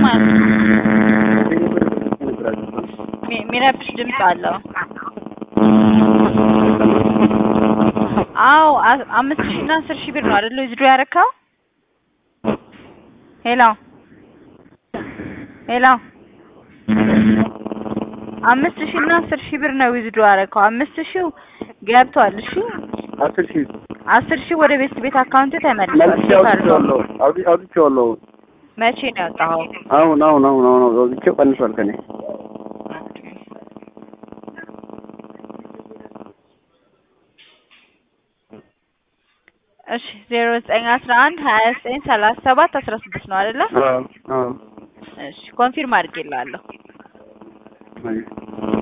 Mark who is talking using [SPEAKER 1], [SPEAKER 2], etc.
[SPEAKER 1] ማለት ነው።
[SPEAKER 2] ነበር ያልገባኝ።
[SPEAKER 1] ሚ- የሚረብሽ ድምፅ አለው። አዎ አ- አምስት ሺህ እና አስር ሺህ ብር ነው አይደል ዊዝድሮ ያደረከው? ሄሎ ሄሎ አምስት ሺህ እና አስር ሺህ ብር ነው ዊዝድሮ ያደረከው። አምስት ሺው ገብቷል። እሺ
[SPEAKER 2] አስር ሺህ
[SPEAKER 1] አስር ሺህ ወደ ቤት ቤት አካውንት ተመልሷል።
[SPEAKER 2] መልሼ አውጥቼዋለሁ አውጥ- አውጥቼዋለሁ።
[SPEAKER 1] መቼ ነው ያወጣኸው?
[SPEAKER 2] አሁን አሁን አሁን አሁን አውጥቼው ቀንሷል ከኔ
[SPEAKER 1] እሺ ዜሮ ዘጠኝ አስራ አንድ ሀያ ዘጠኝ ሰላሳ ሰባት አስራ ስድስት ነው አይደለ?
[SPEAKER 2] አዎ አዎ
[SPEAKER 1] እሺ ኮንፊርም አድርጌልሃለሁ።
[SPEAKER 2] አይ